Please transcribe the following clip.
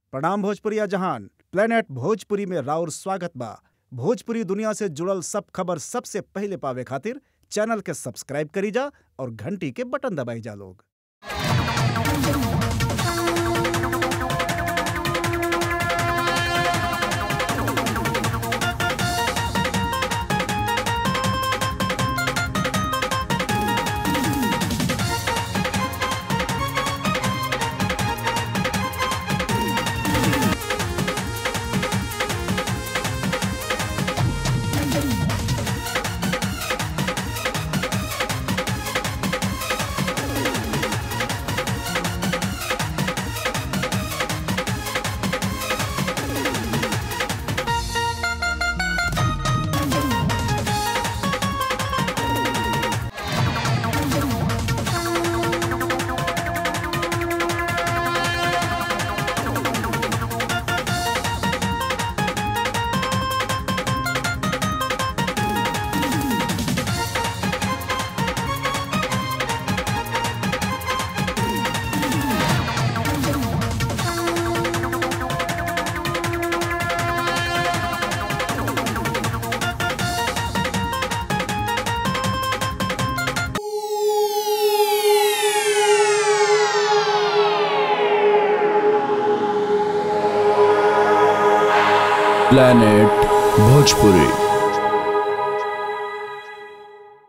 प्रणाम भोजपुरिया जहान प्लेनेट भोजपुरी में राउर स्वागत बा भोजपुरी दुनिया से जुड़ल सब खबर सबसे पहिले पावे खातिर चैनल के सब्सक्राइब करी जा और घंटी के बटन दबाई जा लोग planet bhojpuri